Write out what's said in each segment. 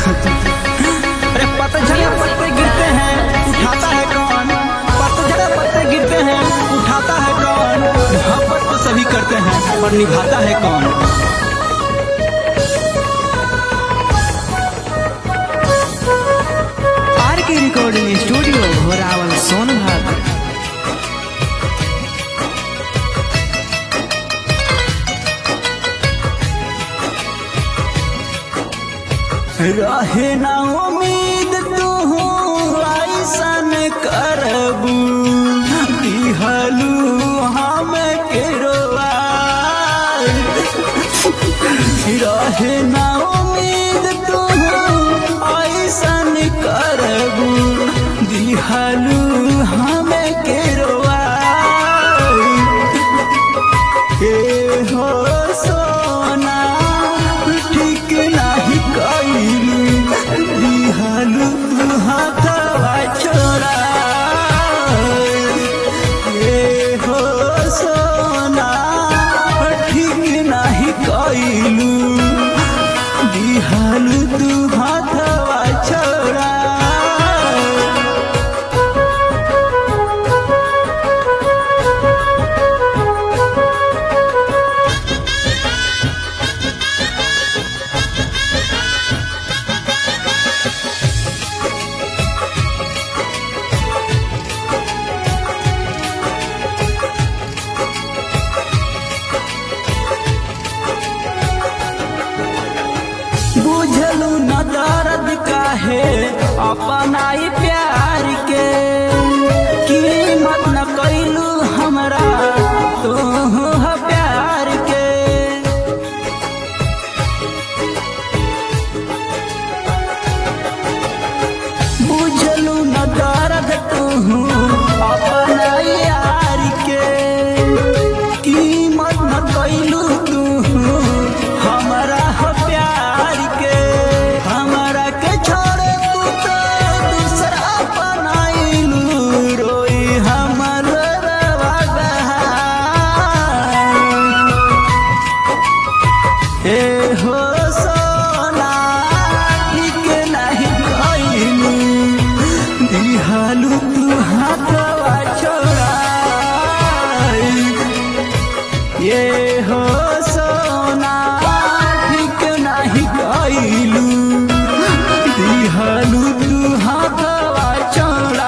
अरे पतझड़ पत्ते गिरते हैं उठाता है कौन पतझड़ पत्ते गिरते हैं उठाता है कौन मोहब्बत तो सभी करते हैं पर निभाता है कौन आर के रिकॉर्डिंग स्टूडियो घोरावल सोनभद्र रहे ना उम्मीद तू ऐसन करबू दिहलू हम के रहे ना उम्मीद तू ऐसन करबू दिहलू हम के ए हो सोना ठीक नाही कइलू दिहलू हाथवा छोड़ा ए हो सोना ठीक नाही कइलू दिहलू तू हाथवा छोड़ा बुझलू न दर्द काहे अपना ही प्यार के कीमत न कैलू हमरा तू ह प्यार के बुझलू न दर्द तू अपना यार के कीमत न कैलू तू हमरा ह प्यार के हमरा के छोड़ तू तो दूसरा बनाइलू रोई हमर रवा हे हो सोना ठीक नहीं कइलू दिहालू तू हाथवा छोड़ा ये हो सोना ठीक नहीं कइलू दिहालू तू हाथवा छोड़ा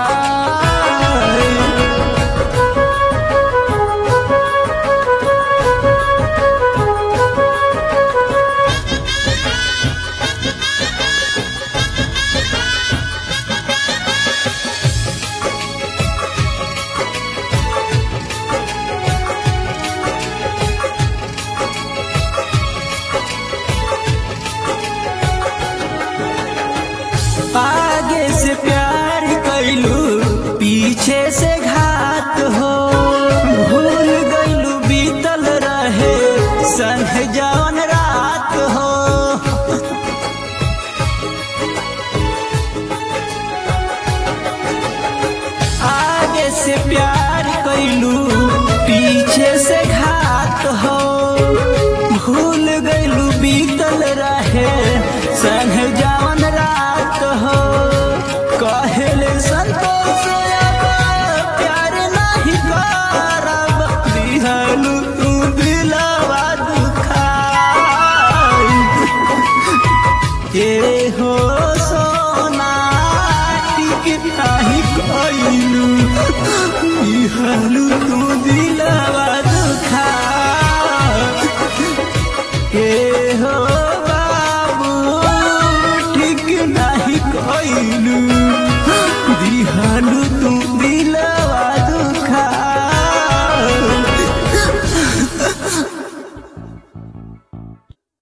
आगे से प्यार कैलू पीछे से घात हो भूल गईलू बीतल रहे संग जवन रात हो आगे से प्यार कैलू पीछे से घात हो भूल गईलू बीतल रहे संग जवन रात हो कहले संतोष अब प्यार नहीं करब दिहलू तू दिलवा दुखाई के हो सोना टिक नाही कइलू दिहलू